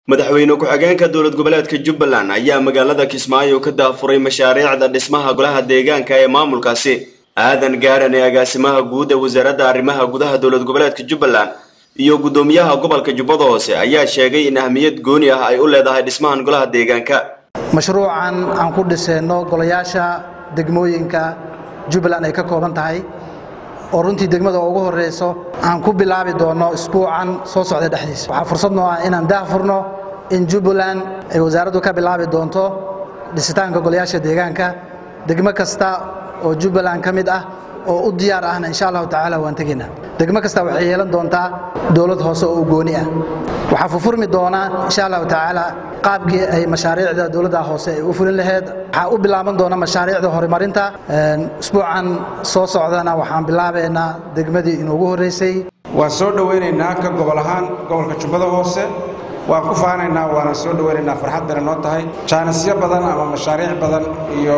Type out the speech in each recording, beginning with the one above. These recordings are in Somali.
madaxweyne ku-xigeenka dowlad goboleedka jubbaland ayaa magaalada kismaayo ka daafuray mashaariicda dhismaha golaha deegaanka ee maamulkaasi aadan gaaran ee agaasimaha guud ee wasaaradda arrimaha gudaha dowlad goboleedka jubbaland iyo guddoomiyaha gobolka jubbada hoose ayaa sheegay in ahmiyad gooni ah ay u leedahay dhismahan golaha deegaanka mashruucan aan ku dhisayno golayaasha degmooyinka jubbaland ay ka kooban tahay oo runtii degmada ugu horeyso aan ku bilaabi doono isbuucan soo socda dhexdiisa waxaa fursad noo ah inaan daahfurno in jubbaland ay wasaaraddu ka bilaabi doonto dhisitaanka golayaasha deegaanka degmo kasta oo jubbaland ka mid ah oo u diyaar ahna insha allahu tacaala waan tegaynaa degmo kasta waxay yeelan doontaa dowlad hoose oo u gooni ah waxaa furfurmi doonaa insha allahu tacaala qaabkii ay mashaariicda dowladda hoose ay u fulin laheyd waxaa u bilaaban doona mashaariicda horumarinta isbuucan soo socdana waxaan bilaabaynaa degmadii inuugu horreysay waan soo dhowaynaynaa ka gobol ahaan gobolka jubbada hoose waan ku faanaynaa waana soo dhowaynaynaa farxad bayna noo tahay jaanisyo badan ama mashaariic badan iyo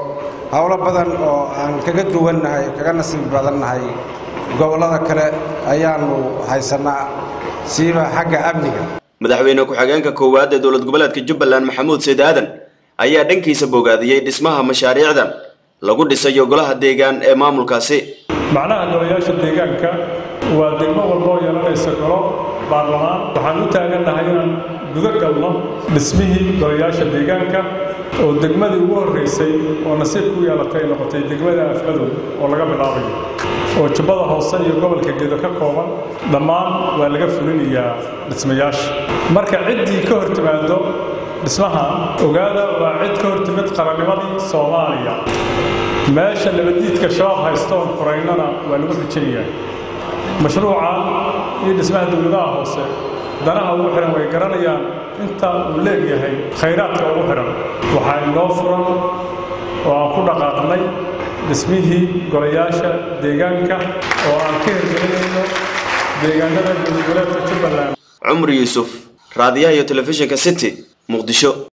howlo badan oo aan kaga duwannahay kaga nasiib badannahay gobollada kale ayaannu haysannaa siiba xagga amniga madaxweyne ku-xigeenka koowaad ee dowlad goboleedka jubbaland maxamuud sayd aadan ayaa dhankiisa bogaadiyey dhismaha mashaariicdan lagu dhisayo golaha deegaan ee maamulkaasi macnaha golayaasha deegaanka waa degmo walboo yeelanaysa golo baarlamaan waxaan u taagannahay inaan guda galno dhismihii golayaasha deegaanka oo degmadii ugu horraysay oo nasiibku u yeelatay ay noqotay degmada afmadow oo laga bilaabayo oo jubbada hoose iyo gobolka gedo ka kooban dhammaan waa laga fulinayaa dhismayaasha marka ciddii ka hor timaado dhismaha ogaada waa cid ka hor timid qarannimadii soomaaliya meesha nabaddiidka shabaab haysta oon furaynana waa lagu xijinayaa mashruucan iyo dhismaha dowladaha hoose danaha ugu xidhan way garanayaan inta uu leegyahay khayraadka ugu xidhan waxaa inoo furan oo aan ku dhaqaaqnay dhismihii golayaasha deegaanka oo aan ka hirgelinayno deegaanada dowladgoboleedka jubbaland cumar yuusuf raadiyaha iyo telefishinka city muqdisho